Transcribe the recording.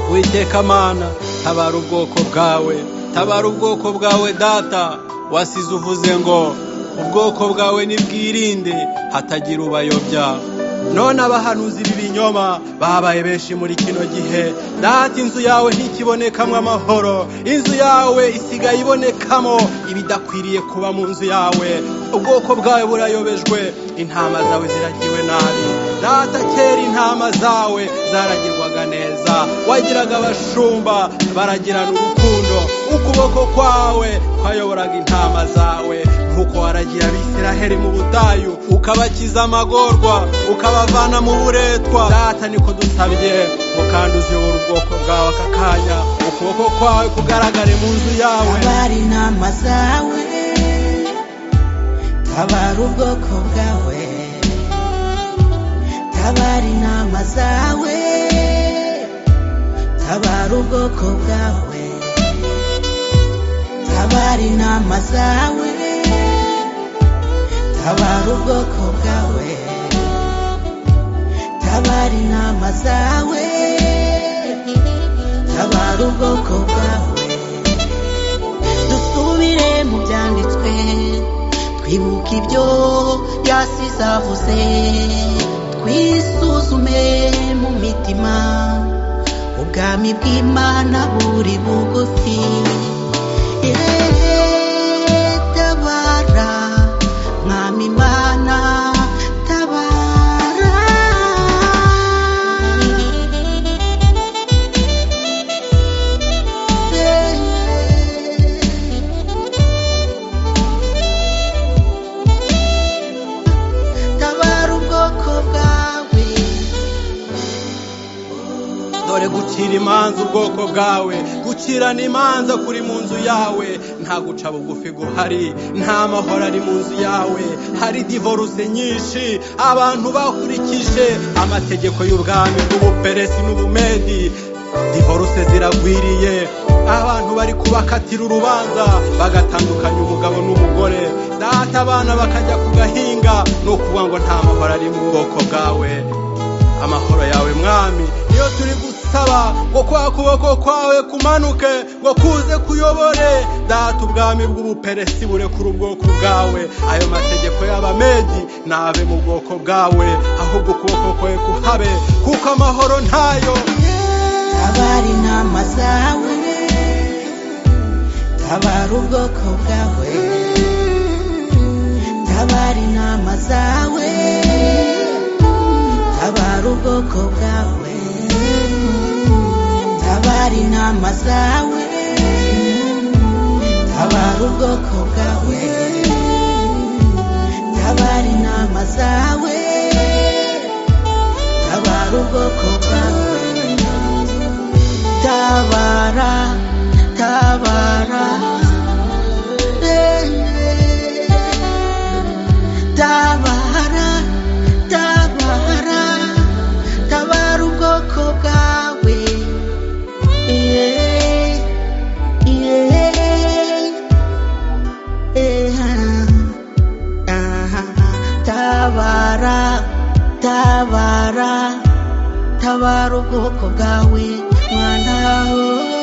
uwiteka mana tabara ubwoko bwawe tabara ubwoko bwawe data wasize uvuze ngo ubwoko bwawe nibwirinde hatagira ubayobya none abahanuzi b'ibinyoma babaye benshi muri kino gihe data inzu yawe ntikibonekamo amahoro inzu yawe isigaye ibonekamo ibidakwiriye kuba mu nzu yawe ubwoko bwawe burayobejwe intama zawe ziragiwe nabi data kera intama zawe zaragirwaga neza wagiraga abashumba baragirana urukundo ukuboko kwawe kwayoboraga intama zawe nk'uko waragira abisiraheri mu butayu ukabakiza amagorwa ukabavana mu buretwa data niko dusabye ngo kandi uziyobora ubwoko bwawe aka kanya ukuboko kwawe kugaragare mu nzu yawe abari intama zawe tabara ubwoko bwawe tabara intama zawe tabara ubwoko bwawe tabara intama zawe tabara ubwoko bwawe tabara intama zawe tabara ubwoko bwawe dusubire mu byanditswe twibuke ibyo yasize avuze twisuzume mu mitima ubwami bw'imana buri bugufi Eee, tabara mwami imana tabara Eee, tabara ubwoko bwawe dore gucira imanza ubwoko bwawe gucirana imanza kuri mu nzu yawe nta guca bugufi guhari nta mahoro ari mu nzu yawe hari divorce nyinshi abantu bakurikije amategeko y'ubwami bw'ubuperesi n'ubumedi divorce ziragwiriye abantu bari kubakatira urubanza bagatandukanya umugabo n'umugore data abana bakajya ku gahinga ni ukuvuga ngo nta mahoro ari mu bwoko bwawe amahoro yawe mwami niyo turi gusaba ngo kwa kuboko kwawe kumanuke ngo kuze kuyobore data ubwami bw'ubuperesi burekura ubwoko bwawe ayo mategeko y'abamedi nabe mu bwoko bwawe ahubwo ukuboko kwawe kuhabe kuko amahoro ntayo tabara intama zawe tabara ubwoko bwawe tabara intama zawe tabara ubwoko bwawe tabara intama zawe tabara ubwoko bwawe tabara intama zawe tabara ubwoko bwawe tabara tabara tabara tabara tabara ubwoko bwawe Yeah, yeah, yeah. Aha, tabara tabara tabara ubwoko bwawe mwana we